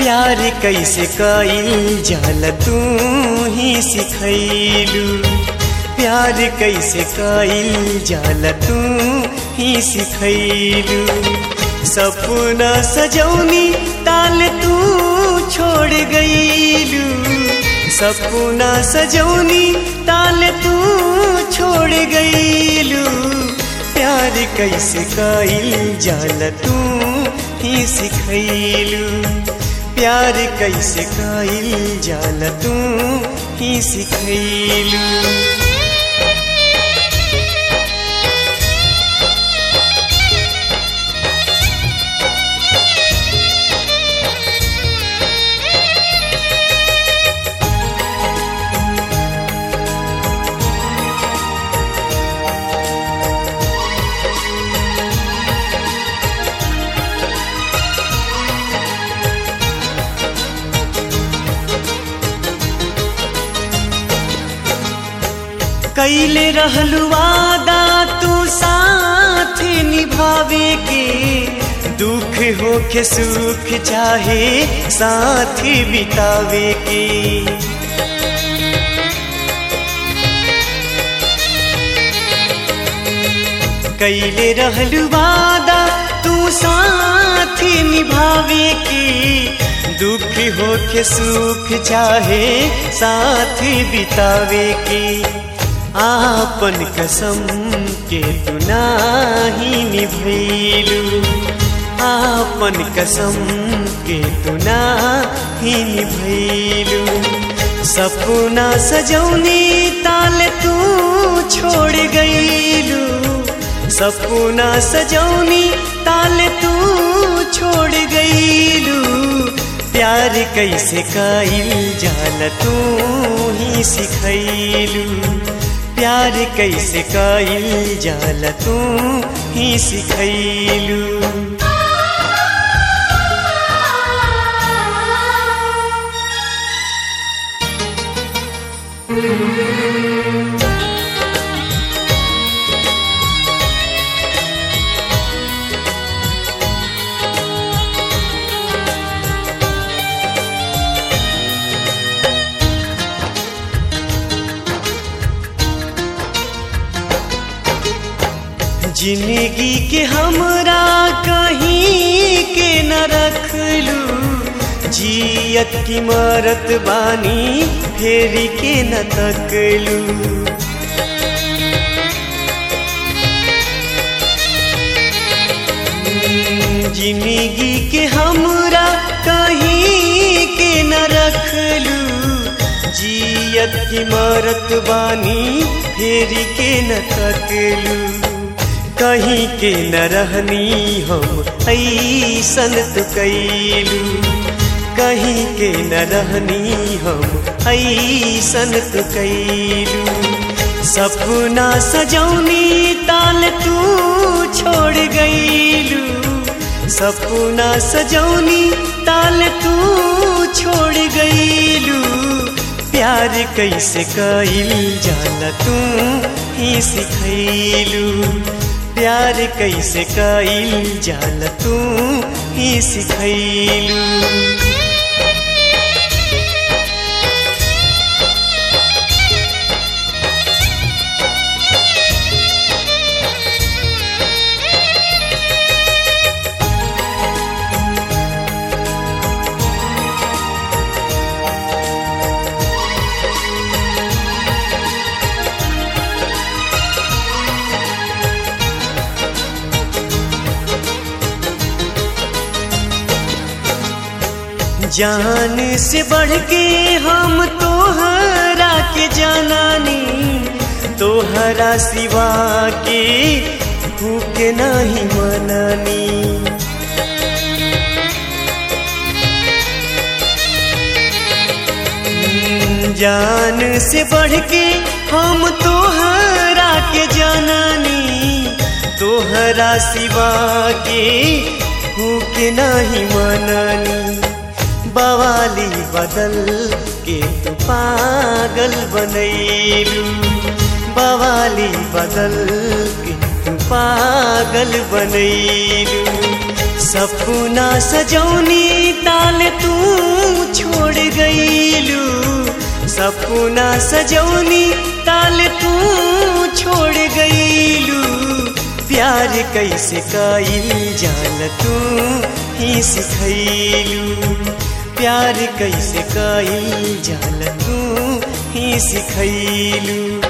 प्यार कैसे कईल जाला तू ही सिखैलू प्यार कैसे कईल जाला तू ही सिखैलू सपना सजौनी ताल तू छोड़ गईलू सपना सजौनी ताल तू छोड़ गईलू प्यार कैसे कईल जाला तू ही सिखैलू प्यार कैसे कईल जाला तू ही सिखैलू कैले रहलू वादा तू साथ निभावे के दुख होके सुख चाहे साथ बितावे के कैले रहलू वादा तू साथ निभावे के दुख होके सुख चाहे साथ बितावे के आपन कसम के तू नाही निभैलू आपन कसम के तू नाही निभैलू सपना सजौनी ताल तू छोड़ गईलू सपना सजौनी ताल तू छोड़ गईलू प्यार कैसे कईल जाल तू ही सिखैलू प्यार कैसे कईल जाल तू ही सिखैलू जिंदगी के हमरा कहीं के न रखलू जियत की मरत बानी फेरी के न तकलू जिंदगी के हमरा कहीं के न रखलू जियत की मरत बानी फेरी के न तकलू कहीं के न रहनी हम ऐसन तो कैलू कहीं के न रहनी हम ऐसन तो कैलू सपना सजौनी ताल तू छोड़ गईलू सपना सजौनी ताल तू छोड़ गईलू प्यार कैसे कईल जाला तू ही सिखैलू प्यार कैसे कईल जाल तू ही सिखैलू जान से बढ़ के हम तोहरा के जानानी तोहरा सिवा के भूख नहीं मनानी जान से बढ़ के हम तोहरा के जानानी तोहरा सिवा के भूख नहीं मनानी बवाली बदल के तू पागल बनैलू बवाली बदल के तू पागल बनैलू सपना सजौनी ताल तू छोड़ गईलू सपना सजौनी ताल तू छोड़ गईलू प्यार कैसे कईल जाल तू ही सिखैलू प्यार कैसे कईल जाल तू ही सिखैलू